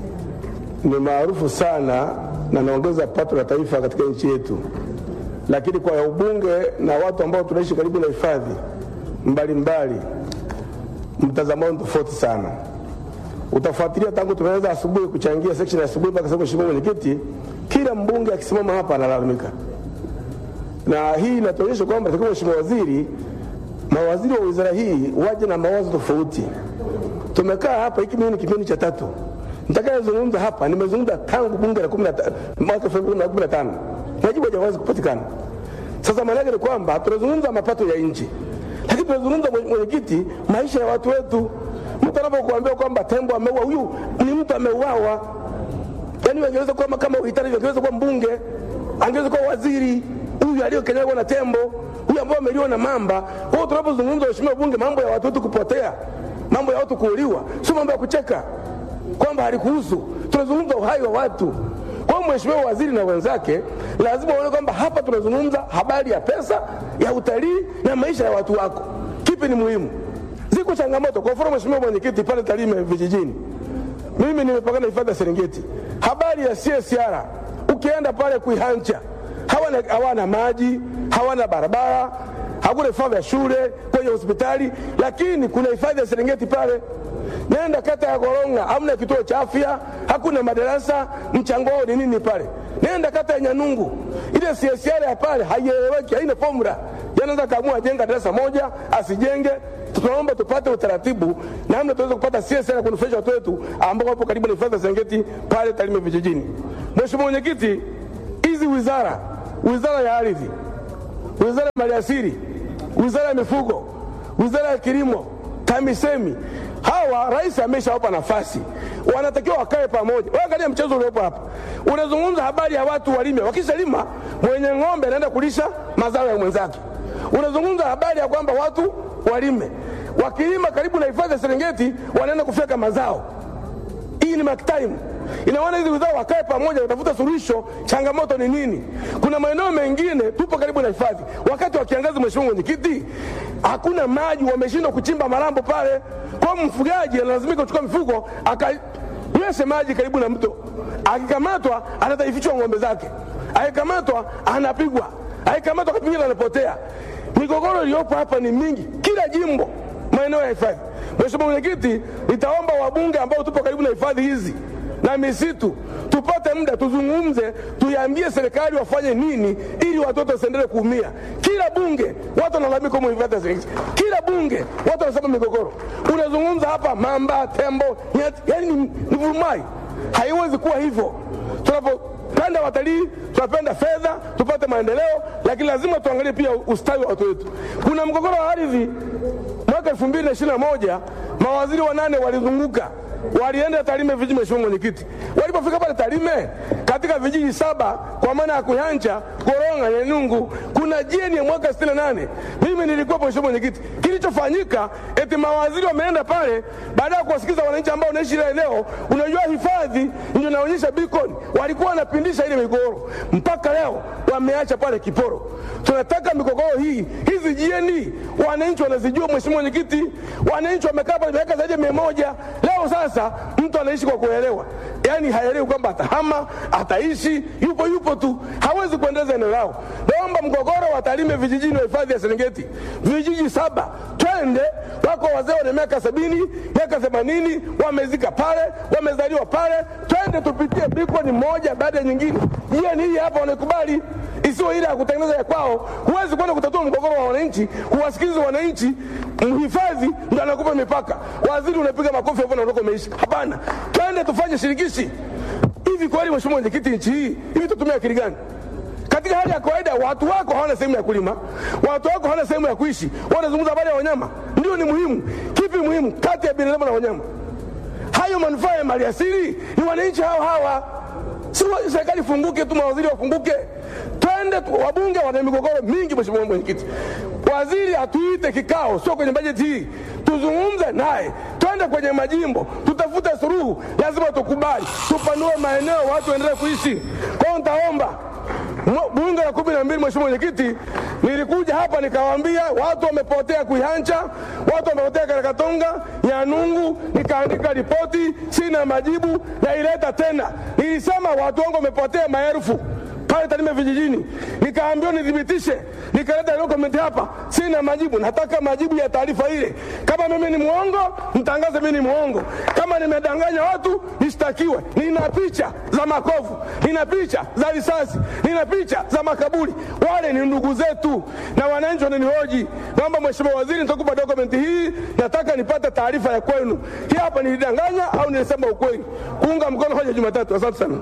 ni maarufu sana na naongeza pato la taifa katika nchi yetu, lakini kwa ubunge na watu ambao tunaishi karibu na hifadhi mbalimbali, mtazamo wao ni tofauti sana. Utafuatilia tangu tumeanza asubuhi kuchangia section ya asubuhi mpaka sasa, Mheshimiwa Mwenyekiti, kila mbunge akisimama hapa analalamika na hii inatuonyesha kwamba takiwa Mheshimiwa Waziri, mawaziri wa wizara hii waje na mawazo tofauti. Tumekaa hapa, hiki mimi ni kipindi cha tatu nitakayezungumza hapa, nimezungumza tangu bunge la kumi na ta- mwaka elfu mbili na kumi na tano majibu hajawazi kupatikana. Sasa maana yake ni kwamba tunazungumza mapato ya nchi, lakini tunazungumza mwenye- mwenyekiti, maisha ya watu wetu. Mtu anapokuambia kwamba tembo ameua, huyu ni mtu ameuawa yani angeweza kuwa kama uhitaji angeweza kuwa mbunge angeweza kuwa waziri huyu aliyokanyagwa na tembo huyu ambao ameliwa na mamba kwa hiyo tunapozungumza waheshimiwa bunge mambo ya watu wetu kupotea mambo ya watu kuuliwa sio mambo ya kucheka kwamba halikuhusu tunazungumza uhai wa watu kwa hiyo mheshimiwa waziri na wenzake lazima waone kwamba hapa tunazungumza habari ya pesa ya utalii na maisha ya watu wako kipi ni muhimu ziko changamoto kwa mfano mheshimiwa mwenyekiti pale Tarime vijijini mimi nimepakana hifadhi ya Serengeti. Habari ya CSR, ukienda pale Kuihancha hawana, hawana maji, hawana barabara, hakuna vifaa vya shule, kwenye hospitali, lakini kuna hifadhi ya Serengeti pale. Nenda kata ya Koronga, hamna kituo cha afya, hakuna madarasa, mchango wao ni nini pale? Nenda kata ya Nyanungu, ile CSR ya pale haieleweki, haina formula. Yanaweza kaamua ajenga darasa moja, asijenge tunaomba tupate utaratibu namna tuweze kupata CSR ya kunufaisha watu wetu ambao wapo karibu na hifadhi ya Serengeti pale Tarime vijijini. Mheshimiwa Mwenyekiti, hizi wizara wizara ya ardhi, wizara ya maliasili, wizara ya mifugo, wizara ya kilimo, TAMISEMI. Hawa rais ameshawapa nafasi, wanatakiwa wakae pamoja. Wewe angalia mchezo uliopo hapa, unazungumza habari ya watu walime, wakishalima mwenye ng'ombe anaenda kulisha mazao ya mwenzake. Unazungumza habari ya kwamba watu walime, wakilima karibu na hifadhi ya Serengeti wanaenda kufyeka mazao. Hii ni mark time. Inaona hizi wizara wakae pamoja, watafuta suluhisho. Changamoto ni nini? Kuna maeneo mengine tupo karibu na hifadhi, wakati wa kiangazi, mheshimiwa mwenyekiti, hakuna maji, wameshindwa kuchimba marambo pale. Kwa hiyo mfugaji analazimika kuchukua mifugo akanyweshe maji karibu na mto, akikamatwa anataifichwa ng'ombe zake, akikamatwa anapigwa, akikamatwa pengine anapotea. Migogoro iliyopo hapa ni mingi, kila jimbo maeneo ya hifadhi. Mheshimiwa Mwenyekiti, nitaomba wabunge ambao tupo karibu na hifadhi hizi na misitu tupate muda tuzungumze, tuiambie serikali wafanye nini ili watoto wasiendelee kuumia. Kila bunge watu wanalalamika humo hifadhi ya Serengeti, kila bunge watu wanasema migogoro. Unazungumza hapa mamba, tembo, nyati, yani ni, ni vurumai. Haiwezi kuwa hivyo. Tunapopenda watalii, tunapenda fedha, tupate maendeleo, lakini lazima tuangalie pia ustawi wa watu wetu. Kuna mgogoro wa ardhi mwaka elfu mbili na ishirini na moja mawaziri wanane walizunguka walienda Tarime vijiji, mheshimiwa mwenyekiti. Walipofika pale Tarime, katika vijiji saba kwa maana ya Kuyanja, Koronga, Nyenungu, kuna jeni ya mwaka 68 mimi nilikuwa mheshimiwa mwenyekiti. Kilichofanyika eti mawaziri wameenda pale, baada ya kuwasikiza wananchi ambao wanaishi ile eneo. Unajua hifadhi ndio inaonyesha beacon, walikuwa wanapindisha ile migogoro, mpaka leo wameacha pale kiporo. Tunataka migogoro hii hizi jieni, wananchi wanazijua mheshimiwa mwenyekiti, wananchi wamekaa pale miaka zaidi ya mia moja leo sasa mtu anaishi kwa kuelewa, yaani haelewi kwamba atahama, ataishi, yupo yupo tu, hawezi kuendeleza eneo lao. Naomba mgogoro wa Tarime vijijini wa hifadhi ya Serengeti, vijiji saba, twende. Wako wazee wana miaka sabini, miaka themanini, wamezika pale, wamezaliwa pale, twende tupitie bikoni moja baada ya nyingine. Jieni hii hapa wanaikubali isiwe ile ya kutengeneza ya kwao. Huwezi kwenda kutatua mgogoro wa wananchi, kuwasikiliza wananchi. Mhifadhi ndo anakupa mipaka, waziri unapiga makofi hapo na unakuwa umeisha. Hapana, twende tufanye shirikishi. Hivi kweli, mheshimiwa mwenyekiti, nchi hii hivi tutumia akili gani? Katika hali ya kawaida watu wako hawana sehemu ya kulima, watu wako hawana sehemu ya kuishi, wanazungumza habari ya wanyama. Ndio ni muhimu. Kipi muhimu kati ya binadamu na wanyama? Hayo manufaa ya maliasili ni wananchi hao hawa, si serikali funguke tu, mawaziri wafunguke twende tu, wabunge wana migogoro mingi. Mheshimiwa mwenyekiti, waziri atuite kikao, sio kwenye bajeti hii, tuzungumze naye, twende kwenye majimbo, tutafute suluhu. Lazima tukubali, tupanue maeneo, watu waendelee kuishi. Kwa hiyo nitaomba bunge la kumi na mbili, mheshimiwa mwenyekiti, nilikuja hapa nikawaambia watu wamepotea Kuihancha, watu wamepotea Karakatonga, Nyanungu, nikaandika ripoti, sina majibu, naileta tena. Nilisema watu wangu wamepotea maelfu pale Tarime vijijini, nikaambiwa nithibitishe, nikaleta dokumenti hapa, sina majibu. Nataka majibu ya taarifa ile. Kama mimi ni mwongo, mtangaze mimi ni mwongo. Kama nimedanganya watu, nishtakiwe. Nina picha za makovu, nina picha za risasi, nina picha za makaburi. Wale ni ndugu zetu na wananchi wananihoji. Naomba mheshimiwa waziri, nitakupa dokumenti hii, nataka nipate taarifa ya kwenu. Hii hapa nilidanganya au nilisema ukweli? Kuunga mkono hoja Jumatatu. Asante sana.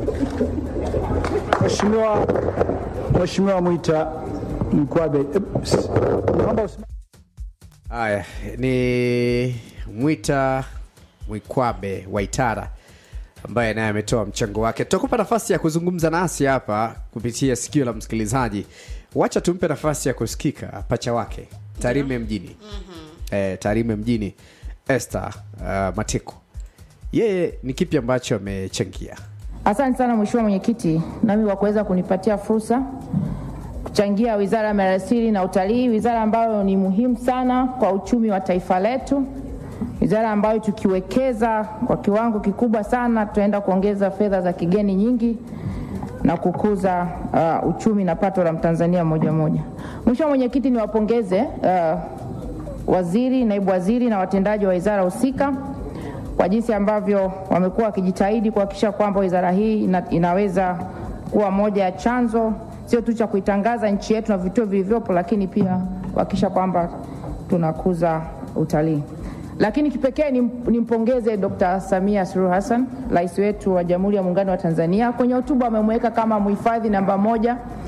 Mheshimiwa Mheshimiwa Mwita Mkwabe, eh, s- naomba usimame. Haya ni Mwita Mwikwabe Waitara ambaye naye ametoa mchango wake. Tutakupa nafasi ya kuzungumza nasi hapa kupitia sikio la msikilizaji. Wacha tumpe nafasi ya kusikika pacha wake Tarime mjini eh, Tarime mjini Esther uh, Matiko, yeye ni kipi ambacho amechangia? Asante sana Mheshimiwa Mwenyekiti, nami kwa kuweza kunipatia fursa kuchangia Wizara ya Maliasili na Utalii, wizara ambayo ni muhimu sana kwa uchumi wa taifa letu, wizara ambayo tukiwekeza kwa kiwango kikubwa sana tutaenda kuongeza fedha za kigeni nyingi na kukuza uh, uchumi na pato la Mtanzania moja moja. Mheshimiwa Mwenyekiti, niwapongeze uh, waziri, naibu waziri na watendaji wa wizara husika kwa jinsi ambavyo wamekuwa wakijitahidi kuhakikisha kwamba wizara hii ina, inaweza kuwa moja ya chanzo sio tu cha kuitangaza nchi yetu na vituo vilivyopo, lakini pia kuhakikisha kwamba tunakuza utalii. Lakini kipekee nim- nimpongeze Dr. Samia Suluhu Hassan, rais wetu wa Jamhuri ya Muungano wa Tanzania. Kwenye hotuba amemweka kama mhifadhi namba moja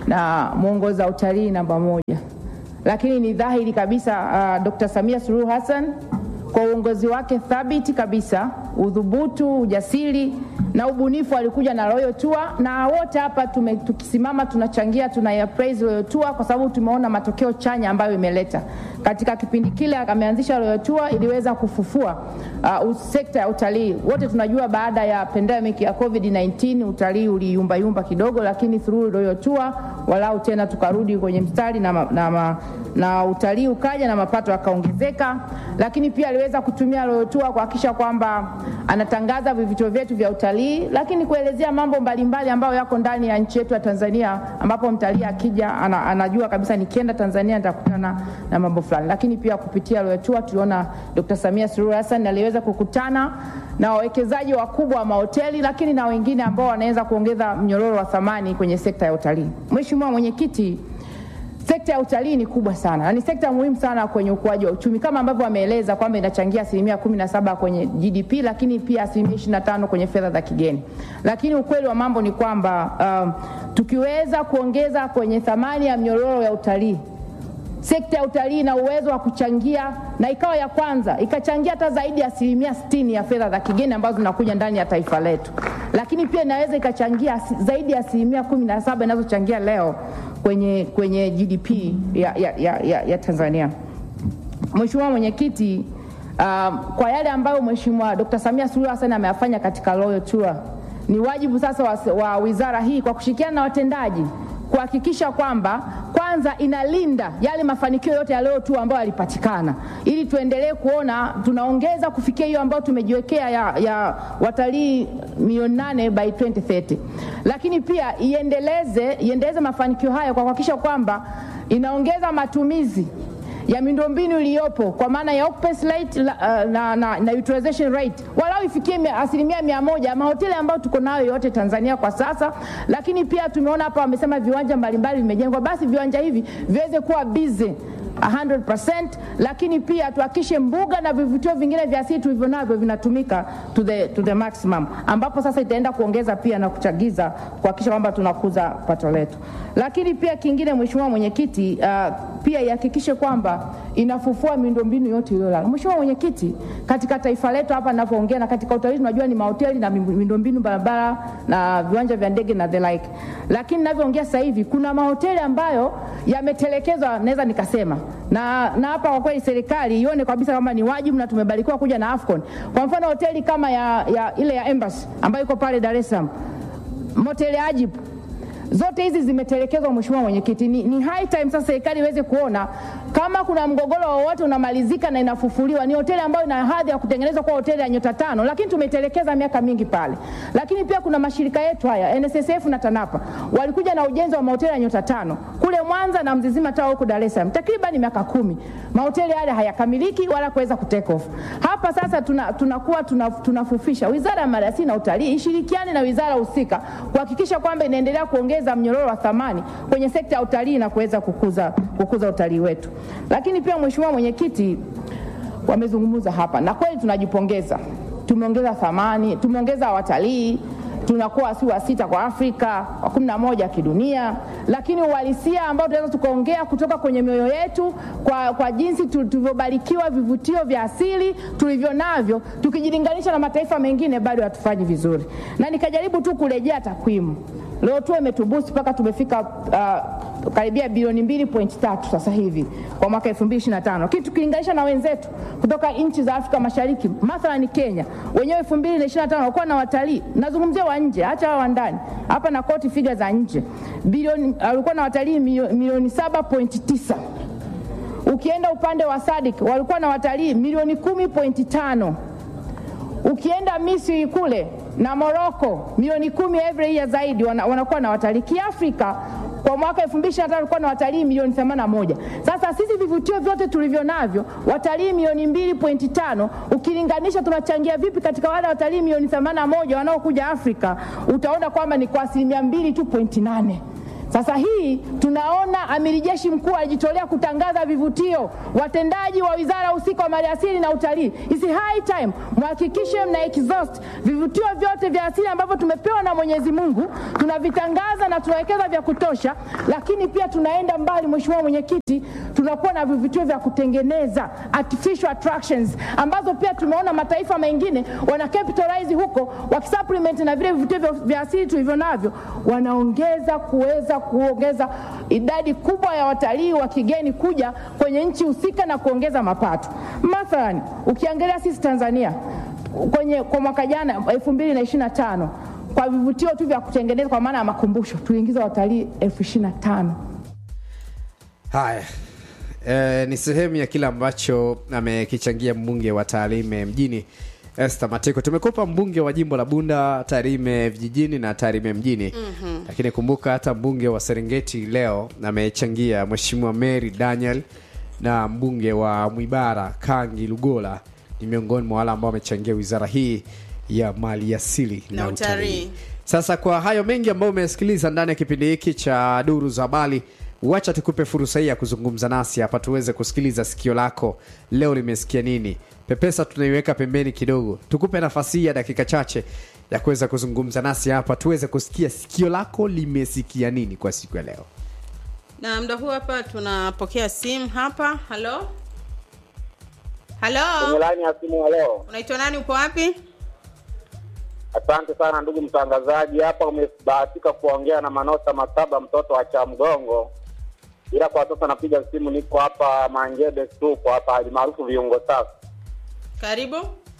na mwongoza utalii namba moja. Lakini ni dhahiri kabisa uh, Dr. Samia Suluhu Hassan kwa uongozi wake thabiti kabisa, udhubutu, ujasiri na ubunifu, alikuja na Royal Tour na wote hapa tume, tukisimama tunachangia tuna praise Royal Tour kwa sababu tumeona matokeo chanya ambayo imeleta katika kipindi kile. Ameanzisha Royal Tour iliweza kufufua uh, sekta ya utalii. Wote tunajua baada ya pandemic ya COVID-19 utalii uliyumbayumba kidogo, lakini through Royal Tour walau tena tukarudi kwenye mstari na, ma, na, ma, na utalii ukaja na mapato yakaongezeka, lakini pia aliweza kutumia Royal Tour kuhakikisha kwamba anatangaza vivutio vyetu vya utalii, lakini kuelezea mambo mbalimbali ambayo yako ndani ya nchi yetu ya Tanzania, ambapo mtalii akija ana, anajua kabisa nikienda Tanzania nitakutana na mambo fulani. Lakini pia kupitia Royal Tour tuliona Dr. Samia Suluhu Hassan aliweza kukutana na wawekezaji wakubwa wa mahoteli, lakini na wengine ambao wanaweza kuongeza mnyororo wa thamani kwenye sekta ya utalii. Mheshimiwa Mwenyekiti, sekta ya utalii ni kubwa sana na ni sekta muhimu sana kwenye ukuaji wa uchumi kama ambavyo ameeleza kwamba inachangia asilimia kumi na saba kwenye GDP, lakini pia asilimia ishirini na tano kwenye fedha za kigeni. Lakini ukweli wa mambo ni kwamba um, tukiweza kuongeza kwenye thamani ya mnyororo ya utalii sekta ya utalii ina uwezo wa kuchangia na ikawa ya kwanza ikachangia hata zaidi ya asilimia sitini ya fedha za kigeni ambazo zinakuja ndani ya taifa letu, lakini pia inaweza ikachangia zaidi ya asilimia kumi na saba inazochangia leo kwenye, kwenye GDP ya, ya, ya, ya, ya Tanzania. Mheshimiwa Mwenyekiti, um, kwa yale ambayo Mheshimiwa Dr. Samia Suluhu Hassan ameyafanya katika Royal Tour, ni wajibu sasa wa, wa wizara hii kwa kushirikiana na watendaji kuhakikisha kwamba kwanza inalinda yale mafanikio yote ya Royal Tour ambayo yalipatikana, ili tuendelee kuona tunaongeza kufikia hiyo ambayo tumejiwekea ya, ya watalii milioni nane by 2030, lakini pia iendeleze, iendeleze mafanikio hayo kwa kuhakikisha kwamba inaongeza matumizi ya miundombinu iliyopo kwa maana ya occupancy rate na, na, na, na utilization rate walau ifikie asilimia mia moja mahoteli ambayo tuko nayo yote Tanzania kwa sasa. Lakini pia tumeona hapa wamesema viwanja mbalimbali vimejengwa, basi viwanja hivi viweze kuwa busy 100%, lakini pia tuhakikishe mbuga na vivutio vingine vya asili tulivyo navyo vinatumika to the, to the maximum, ambapo sasa itaenda kuongeza pia na kuchagiza kuhakikisha kwamba tunakuza pato letu. Lakini pia kingine, Mheshimiwa Mwenyekiti, uh, pia ihakikishe kwamba inafufua miundombinu yote iliyolala. Mheshimiwa Mwenyekiti, katika taifa letu hapa ninavyoongea na katika utalii tunajua ni mahoteli na miundombinu barabara na viwanja vya ndege na the like, lakini ninavyoongea sasa hivi kuna mahoteli ambayo yametelekezwa, naweza nikasema na na hapa kwa kweli serikali ione kabisa kama ni wajibu na tumebarikiwa kuja na Afcon. Kwa mfano hoteli kama ya, ya ile ya Embassy ambayo iko pale Dar es Salaam, moteli Ajib zote hizi zimetelekezwa. Mheshimiwa Mwenyekiti, ni, ni high time sasa serikali iweze kuona kama kuna mgogoro wowote unamalizika na inafufuliwa. Ni hoteli ambayo ina hadhi ya kutengenezwa kwa hoteli ya nyota tano, lakini tumetelekeza miaka mingi pale. Lakini pia kuna mashirika yetu haya NSSF na TANAPA walikuja na ujenzi wa mahoteli ya nyota tano kule Mwanza na Mzizima Tower huko Dar es Salaam, takriban miaka kumi. Mahoteli yale hayakamiliki wala kuweza kutake off. Hapa sasa tunakuwa tuna, tunafufisha tuna Wizara ya Maliasili na Utalii ishirikiane na wizara husika kuhakikisha kwamba inaendelea kuongeza mnyororo wa thamani kwenye sekta ya utalii na kuweza kukuza, kukuza utalii wetu. Lakini pia Mheshimiwa Mwenyekiti, wamezungumza hapa na kweli tunajipongeza, tumeongeza thamani, tumeongeza watalii tunakuwa si wa sita kwa Afrika, wa kumi na moja kidunia, lakini uhalisia ambao tunaweza tukaongea kutoka kwenye mioyo yetu kwa, kwa jinsi tulivyobarikiwa vivutio vya asili tulivyo navyo, tukijilinganisha na mataifa mengine bado hatufanyi vizuri, na nikajaribu tu kurejea takwimu leo tu imetubusi mpaka tumefika uh, karibia bilioni mbili point tatu sasa hivi kwa mwaka 2025 lakini tukilinganisha na wenzetu kutoka nchi za Afrika Mashariki, mathalan Kenya wenyewe 2025 walikuwa na watalii, nazungumzia wa nje, acha wa ndani hapa na koti figa za nje, bilioni walikuwa na watalii milioni 7.9. Ukienda upande wa Sadik walikuwa na watalii milioni 10.5. Ukienda Misri kule na Morocco milioni kumi every year zaidi wana, wanakuwa na watalii. Kiafrika kwa mwaka 2025 walikuwa na watalii milioni 81. Sasa sisi vivutio vyote tulivyo navyo watalii milioni 2.5, ukilinganisha tunachangia vipi katika wale watalii milioni 81 wanaokuja Afrika, utaona kwamba ni kwa asilimia 2 tu point nane. Sasa hii tunaona amiri jeshi mkuu alijitolea kutangaza vivutio, watendaji wa wizara husika wa maliasili na utalii, isi high time mhakikishe mna exhaust vivutio vyote vya asili ambavyo tumepewa na Mwenyezi Mungu, tunavitangaza na tunawekeza vya kutosha, lakini pia tunaenda mbali, Mheshimiwa Mwenyekiti, tunakuwa na vivutio vya kutengeneza artificial attractions ambazo pia tumeona mataifa mengine wana capitalize huko wakisupplement na vile vivutio vya- vya asili tulivyo navyo, wanaongeza kuweza kuongeza idadi kubwa ya watalii wa kigeni kuja kwenye nchi husika na kuongeza mapato. Mathalan, ukiangalia sisi Tanzania kwenye kwa mwaka jana 2025 kwa vivutio tu vya kutengeneza kwa maana ya makumbusho tuliingiza watalii elfu ishirini na tano. haya e, ni sehemu ya kile ambacho amekichangia mbunge wa Tarime mjini Esther Mateko. Tumekupa mbunge wa jimbo la Bunda, Tarime vijijini na Tarime mjini mm-hmm. Lakini kumbuka hata mbunge wa Serengeti leo amechangia Mheshimiwa Mary Daniel na mbunge wa Mwibara Kangi Lugola ni miongoni mwa wale ambao wamechangia wizara hii ya mali asili na, Na utalii. utalii. Sasa kwa hayo mengi ambayo umesikiliza ndani ya kipindi hiki cha Duru za Habari, wacha tukupe fursa hii ya kuzungumza nasi hapa, tuweze kusikiliza sikio lako leo limesikia nini. Pepesa tunaiweka pembeni kidogo, tukupe nafasi hii ya dakika chache ya kuweza kuzungumza nasi hapa, tuweze kusikia sikio lako limesikia nini kwa siku ya leo. na muda huu hapa tunapokea simu hapa halo halo laini ya simu ya leo. unaitwa nani upo wapi Asante sana ndugu mtangazaji, hapa umebahatika kuongea na Manota Masaba, mtoto wa Chamgongo, ila kwa sasa napiga simu, niko hapa Manjebe Stuko hapa alimaarufu viungo safi. karibu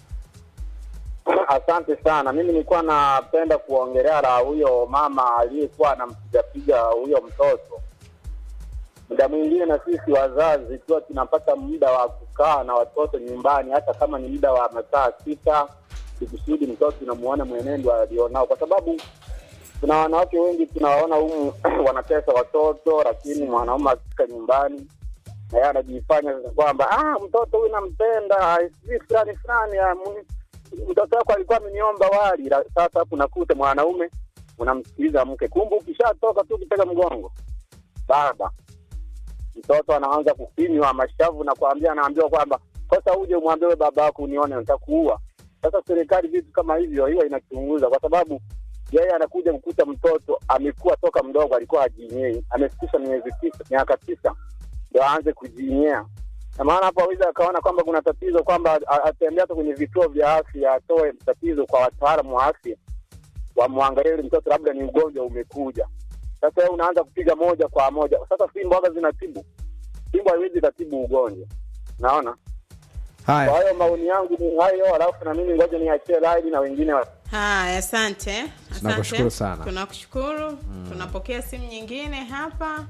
Asante sana. Mimi nilikuwa napenda kuongelea la huyo mama aliyekuwa anampigapiga huyo mtoto. Muda mwingine na sisi wazazi tuwa tunapata muda wa kukaa na watoto nyumbani, hata kama ni muda wa masaa sita, ikusudi mtoto tunamuona mwenendo alionao, kwa sababu kuna wanawake wengi tunawaona humu wanatesa watoto, lakini mwanaume akifika nyumbani na yeye anajifanya sasa kwamba ah, mtoto huyu nampenda, sijui fulani fulani, ah, mu- mtoto wako alikuwa ameniomba wali. La- Sasa hapo unakuta mwanaume unamsikiliza mke, kumbe ukishatoka tu ukitega mgongo, baba mtoto anaanza kufinywa mashavu na kuambia, anaambiwa kwamba kosa uje umwambie wewe baba yako unione, nitakuua. Sasa serikali vitu kama hivyo hiyo inachunguza, kwa sababu yeye anakuja kukuta mtoto amekuwa toka mdogo, alikuwa hajinyei, amefikisha miezi tisa, miaka tisa ndio aanze kujinyea na maana hapo aweza akaona kwamba kuna tatizo, kwamba a- atembea hata kwenye vituo vya afya, atoe tatizo kwa wataalamu wa afya, wamwangalie yule mtoto, labda ni ugonjwa umekuja. Sasa wewe unaanza kupiga moja kwa moja. Sasa fimbo waga zinatibu, fimbo haiwezi ikatibu ugonjwa, naona. Kwa Haya, hiyo maoni yangu ni hayo, alafu na mimi ngoja niachie laini na wengine wa haya asante Asante. Tunakushukuru sana. tunakushukuru tunapokea simu nyingine hapa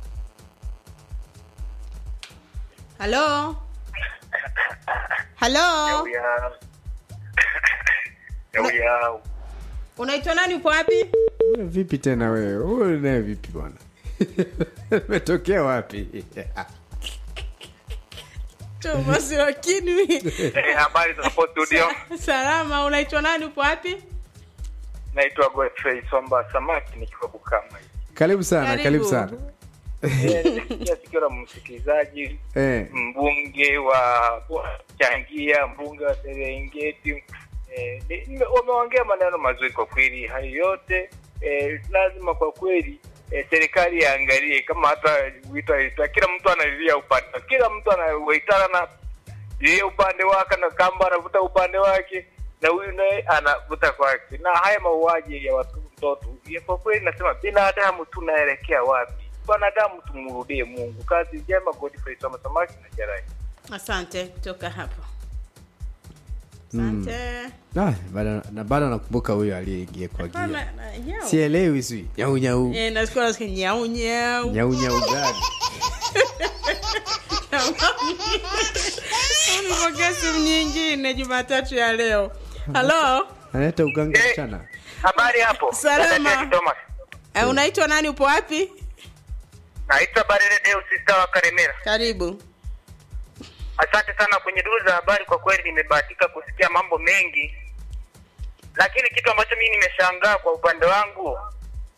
halo halo unaitwa nani upo wapi wewe vipi tena wewe? Wewe naye vipi bwana? Umetokea wapi? Thomas lakini habari za hapo studio salama unaitwa nani upo wapi naitwa godfrey somba samaki nikiwa bukama Karibu sana, Karibu. karibu sana. Eh, nilisikia sikio la msikilizaji Eh, mbunge wa wa changia mbunge wa serengeti eh, ni- nime- wameongea maneno mazuri kwa kweli hayo yote eh, lazima kwa kweli eh, serikali iangalie kama hata wito alitoa kila mtu analilia upande kila mtu anawaitana na yeye upande wake na kamba anavuta upande wake na huyu naye anavuta kwake na haya mauaji ya watu mtoto ya kwa kweli nasema binadamu tunaelekea wapi wanadamu tumrudie mungu kazi njema godfrey soma samaki na jarai asante kutoka hapo asante ah, bado na bado nakumbuka huyo aliyeingia kwa gia. Hapana, na- nyau. Sielewi sui. Nyau nyau. Eh, nasikia nasikia nyau nyau Nyau nyau gani? Nimepokea simu nyingine Jumatatu ya leo. Halo, Analeta uganga mchana. habari hapo Salama. Dada Thomas. eh, unaitwa nani? Upo wapi? naitwa barere deus sista wa karemera Karibu. asante sana kwenye duru za habari kwa kweli nimebahatika kusikia mambo mengi lakini kitu ambacho mimi nimeshangaa kwa upande wangu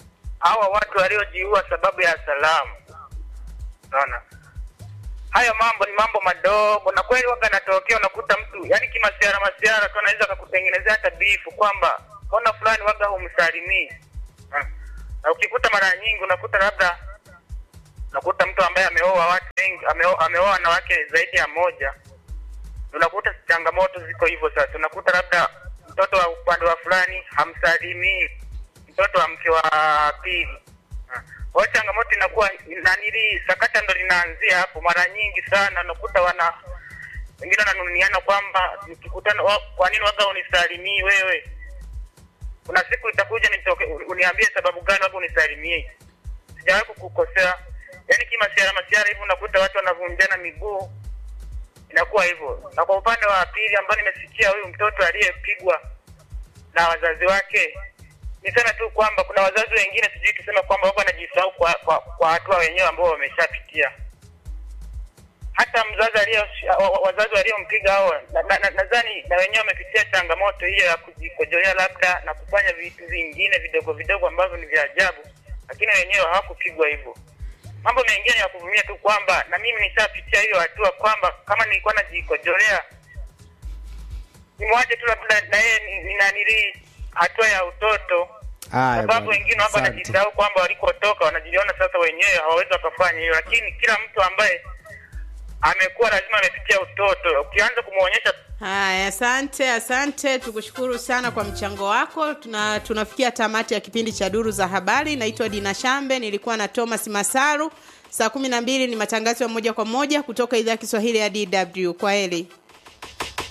hawa watu waliojiua sababu ya salamu. Unaona, haya mambo ni mambo madogo, na kweli waga natokea, unakuta mtu yani kimasiara masiara tu anaweza akakutengenezea hata bifu kwamba mbona fulani waga humsalimii. Ah. Na ukikuta mara nyingi unakuta labda unakuta mtu ambaye ameoa watu wengi, ameo- ameoa wanawake zaidi ya moja, unakuta changamoto ziko hivyo. Sasa unakuta labda mtoto wa upande wa fulani hamsalimii mtoto wa mke wa pili. Ah. Kwa hiyo changamoto inakuwa nanili, sakata ndo linaanzia hapo. Mara nyingi sana unakuta wana wengine wananuniana kwamba mkikutana, wa- kwa nini waga unisalimii wewe? Kuna siku itakuja nitoke, uniambie sababu gani waga unisalimie. Sijawahi kukukosea, yaani kimasiara masiara hivi unakuta watu wanavunjana miguu, inakuwa hivyo. Na kwa upande wa pili ambao nimesikia huyu mtoto aliyepigwa na wazazi wake, niseme tu kwamba kuna wazazi wengine sijui tuseme kwamba wako wanajisahau kwa, kwa, kwa hatua wenyewe ambao wameshapitia. Hata mzazi aliyo wa- wa- wazazi waliompiga hao nadhani na, na, nadhani na wenyewe wamepitia changamoto hiyo ya kujikojolea labda na kufanya vitu vingine vidogo vidogo ambavyo ni vya ajabu, lakini wenyewe hawakupigwa hivyo. Mambo mengine ya kuvumilia tu kwamba na mimi nishapitia hiyo hatua kwamba kama nilikuwa najikojolea nimwache tu labda na yeye ni- ni nanili hatua ya utoto Haya sababu bwana, wengine wapo asante. wanajisahau kwamba walikotoka wanajiona sasa wenyewe hawawezi wakafanya hiyo, lakini kila mtu ambaye amekuwa lazima amepitia utoto, ukianza kumwonyesha Haya, asante, asante, tukushukuru sana kwa mchango wako. Tuna, tunafikia tamati ya kipindi cha duru za habari. Naitwa Dina Shambe, nilikuwa na Thomas Masaru. Saa kumi na mbili ni matangazo ya moja kwa moja kutoka idhaa ya Kiswahili ya DW. Kwa heri.